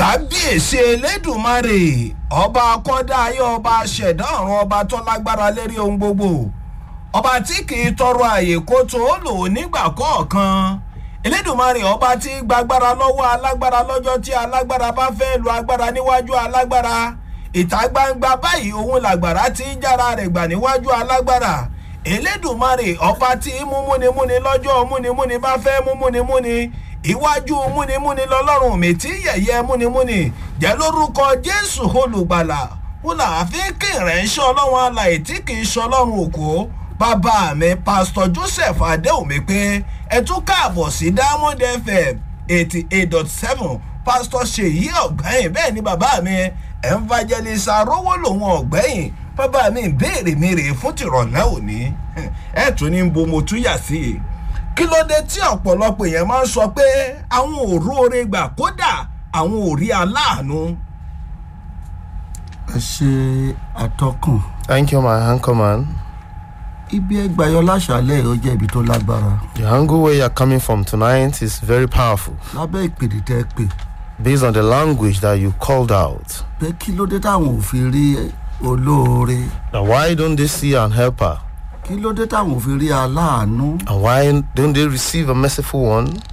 kábíyèsí elédùnmarè ọba akọ́dá ayé ọba ṣẹ̀dá ọ̀run ọba tó lágbára lérí ohun gbogbo ọba tí kì í tọrọ àyè kó tó lò nígbà kọ̀ọ̀kan elédùnmarè ọba tí gbàgbára lọ́wọ́ alágbára lọ́jọ́ tí alágbára bá fẹ́ lu agbára níwájú alágbára ìta gbangba báyìí òun làgbàrá tí ń jára rẹ̀ gbà níwájú alágbára elédùnmarè ọba tí múmúnimúni lọ́jọ́ múnimúni bá fẹ́ múmúnimúni iwájú múnimúni lọlọ́run mi tí yẹ̀yẹ́ múnimúni jẹ́ lórúkọ jésù olùgbàlà wọn là á fi kírẹ̀ ń ṣe ọlọ́run alàyè tí kì í ṣe ọlọ́run òkú bàbá mi pásítọ̀ joseph adéhùnmí pé ẹ tún káàbọ̀ sí diamond fm eighty eight dot seven pásítọ̀ ṣèyí ọ̀gbẹ́yìn bẹ́ẹ̀ ni bàbá mi evangelist arówó lòun ọ̀gbẹ́yìn bàbá mi béèrè mi rèé fún tìrọ̀lẹ́ òní ẹ̀ tún ní bo mo tún yà sí i kí ló dé tí ọ̀pọ̀lọpọ̀ èèyàn máa ń sọ pé àwọn ò róore gbà kódà àwọn ò rí aláàánú. ẹ ṣe àtọkùn Thank you, my anchorman. ibi ẹgbàáyọ láṣálẹ ó jẹ ibi tó lágbára The angle where you're coming from tonight is very powerful lábẹ ìpèdè tẹ pè based on the language that you called out. pé kí ló dé táwọn ò fi rí olóore Now, why don't they see an helper? kí ló dé táwọn ò fi rí aláàánú And why don't they receive a merciful one?